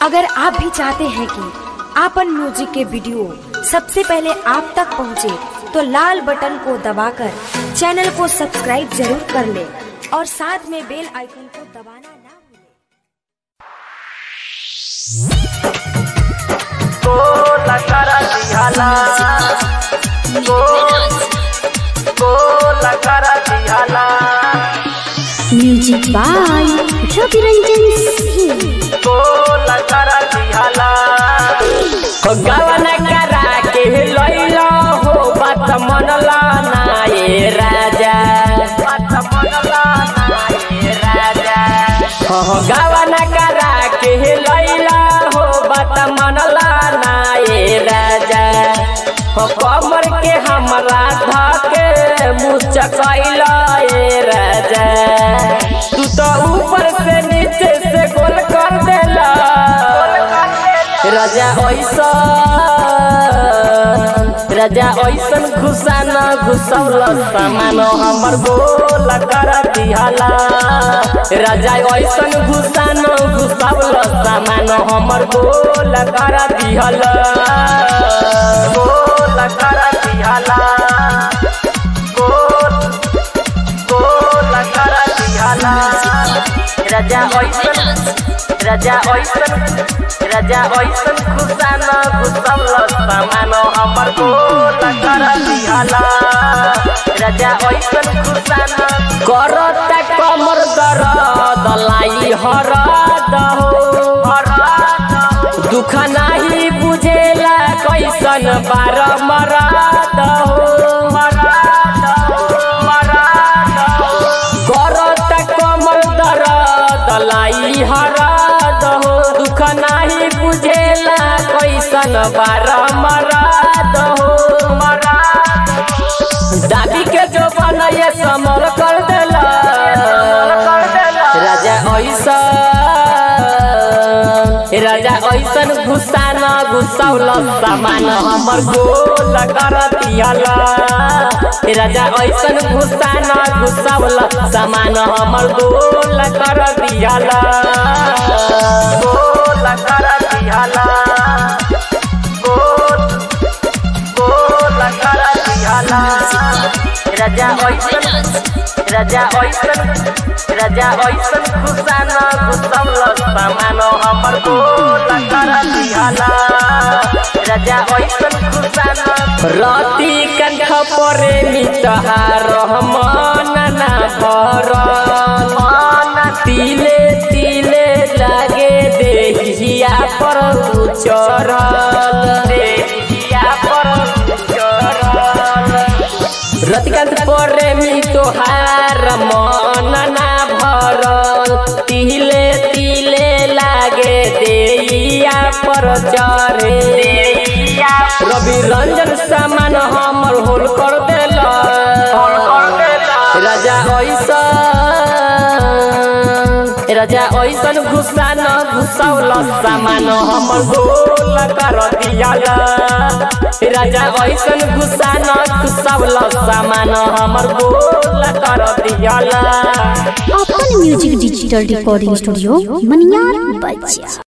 अगर आप भी चाहते हैं कि आपन म्यूजिक के वीडियो सबसे पहले आप तक पहुंचे, तो लाल बटन को दबाकर चैनल को सब्सक्राइब जरूर कर ले और साथ में बेल आइकन को दबाना ना भूलें। गोला करा दिहाला गोला करा दिहाला म्यूजिक बाय रवि रंजन सिंह गोला करा दिहाला हो गवन करा के लैला हो बात मनला ना ये राजा बात मनला ना ये राजा हो गवन करा के लैला हो बात मनला ना ये राजा हो कमर के हमरा धके मुचकैला ये राजा तू तो ऊपर से नीचे से गोल कर देला राजा ऐसा राजा ऐसन घुसा न घुसौल सामान हमर गोल कर दिहाला राजा ऐसन घुसा न घुसौल सामान हमर गोल कर दिहाला गोल कर दिहाला गोल गोल कर दिहाला राजा ऐसन राजा ऐसन राजा ऐसन खुशा न घुसौल सामान हमर गोल कर दिहाला राजा ऐसन खुशा न करता कमर दर्द लाई हरद हो दुख नाही बुझेला कैसन बार मरद हो करता कमर दर्द लाई हरद हो दुख नाही बुझेला कैसन बार मरद हो दाबी के जो बनैया समर कर देला राजा ऐसा राजा ऐसन घुसा न घुसौल सामान हमर गोल कर दियाला राजा ऐसन घुसा न घुसौल सामान हमर गोल कर दियाला गोल कर दियाला गोल गोल कर दियाला राजा ऐसन राजा ऐसन राजा ऐसन घुसा न घुसौल सामान हमर गोल कर दिहाला राजा ऐसन घुसा न रति कंठ परे मितहार मन ना भरल तिले तिले लागे देहिया पर उचरल देहिया पर उचरल रतिकांत प्रेमी तोहार मन ना भरल तिले तिले लागे देइया पर चढ़े रवि रंजन सामान हमर होल कर देला राजा ऐसा राजा ऐसन घुसा न घुसौल सामान हमर गोल कर दियाला राजा ऐसन घुसा न घुसौल सामान हमर गोल कर दियाला अपन music digital recording studio Maniyar बच्चा